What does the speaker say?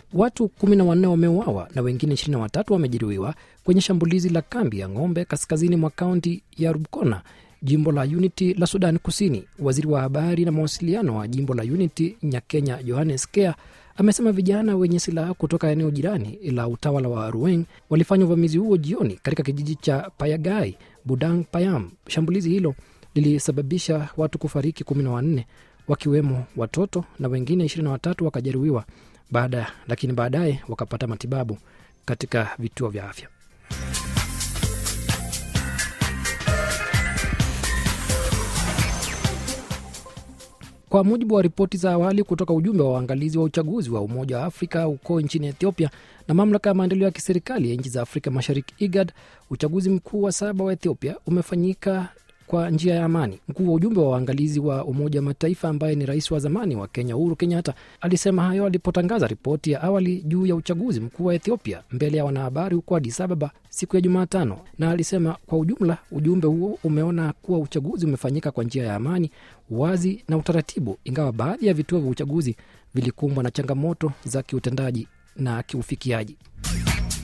Watu kumi na wanne wameuawa na wengine ishirini na watatu wamejeruhiwa kwenye shambulizi la kambi ya ng'ombe kaskazini mwa kaunti ya Rubkona, jimbo la Unity la Sudan Kusini. Waziri wa habari na mawasiliano wa jimbo la Unity Nyakenya Johannes Kea amesema vijana wenye silaha kutoka eneo jirani la utawala wa Rueng walifanya uvamizi huo jioni katika kijiji cha Payagai, Budang Payam. Shambulizi hilo lilisababisha watu kufariki kumi na wanne wakiwemo watoto na wengine ishirini na watatu wakajeruhiwa baada, lakini baadaye wakapata matibabu katika vituo vya afya. Kwa mujibu wa ripoti za awali kutoka ujumbe wa waangalizi wa uchaguzi wa Umoja wa Afrika huko nchini Ethiopia na mamlaka ya maendeleo ya kiserikali ya nchi za Afrika Mashariki, IGAD, uchaguzi mkuu wa saba wa Ethiopia umefanyika kwa njia ya amani. Mkuu wa ujumbe wa waangalizi wa Umoja wa Mataifa ambaye ni rais wa zamani wa Kenya Uhuru Kenyatta alisema hayo alipotangaza ripoti ya awali juu ya uchaguzi mkuu wa Ethiopia mbele ya wanahabari huko Addis Ababa siku ya Jumatano, na alisema kwa ujumla ujumbe huo umeona kuwa uchaguzi umefanyika kwa njia ya amani, wazi na utaratibu, ingawa baadhi ya vituo vya uchaguzi vilikumbwa na changamoto za kiutendaji na kiufikiaji.